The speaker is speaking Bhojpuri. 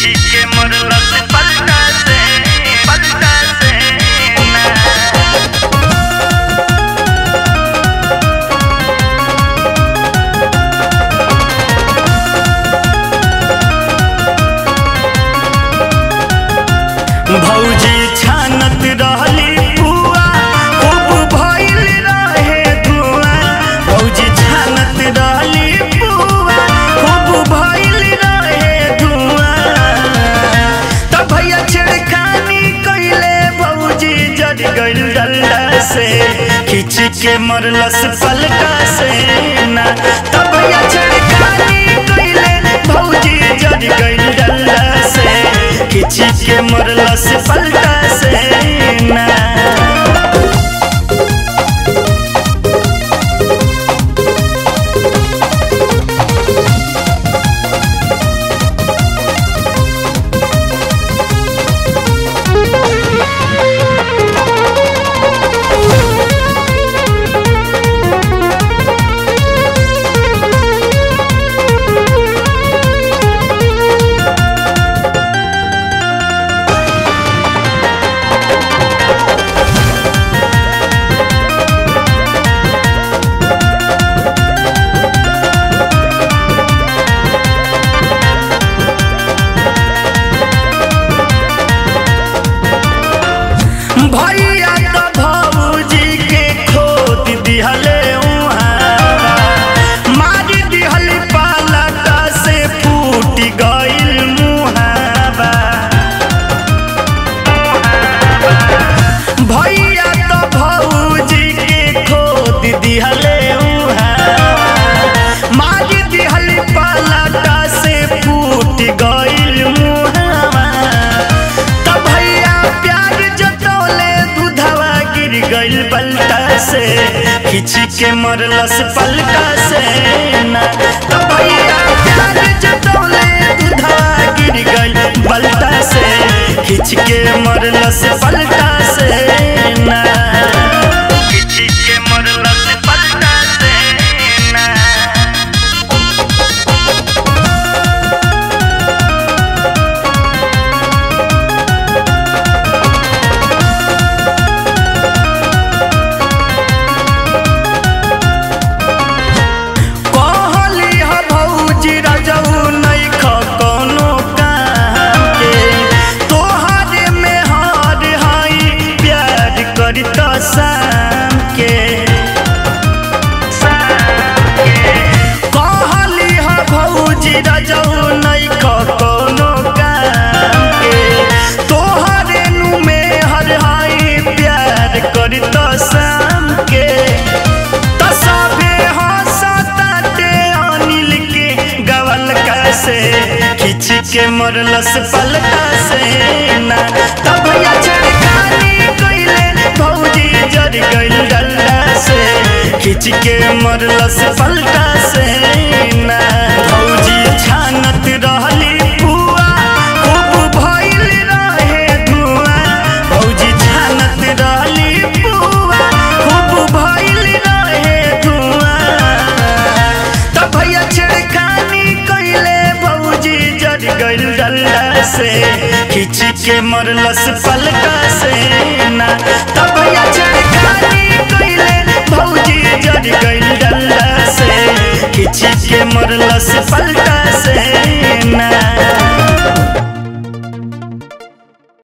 खिची के मरला से पलटा से पलटा से ना भौजी छानत रहली पुआ खूब भइल रहे धुआं भौजी छानत रहली पुआ खूब भइल रहे धुआं तब भैया छिड़कानी कइले भौजी जड़ गइल डल्ला से खिच के मरलस पलटा से ना तब भैया छिड़कानी कइले भौजी जड़ गइल डल्ला से खिच के मरलस पलटा से ना भैया तो भौजी के खोद दिहले उहाँ मार दिहल पालटा से फूट गइल मुहावा भैया तो भौजी के खोद दिहले उहाँ मार दिहल पालटा से फूट गइल मुहावा तब भैया प्यार जतौले दूधवा गिर गइल पलटा से खिच के मरलस पलटा से ना तब भैया प्यार जतौले दूधवा गिर गइल पलटा से खिच के मरलस पलटा से ना खिच के मरलस पलटा से ना कहली ह भौजी रजऊ नइख कोनो काम के तोहरे में हार हई प्यार करी त शाम के कहली ह भौजी रजऊ नइख कोनो काम के तोहरे नु में हर हई प्यार करी त शाम के त सभे हंसताटे अनिल के गवल कैसे खिच के मरलस पलटा से ना तब भैया छड़कानी कइले भौजी जड़ गइल डल्ला से खिच के मरलस पलटा से ना भौजी छानत रहली पुआ खूब भइल रहे धुआं भौजी छानत रहली पुआ खूब भइल रहे धुआं तब भैया छिड़कानी कइले भौजी जड़ गइल डल्ला से खिच के मरलस पलटा से ना तब भैया छिड़कानी कइले भौजी जड़ गइल डल्ला से खिच के मरलस पलटा से ना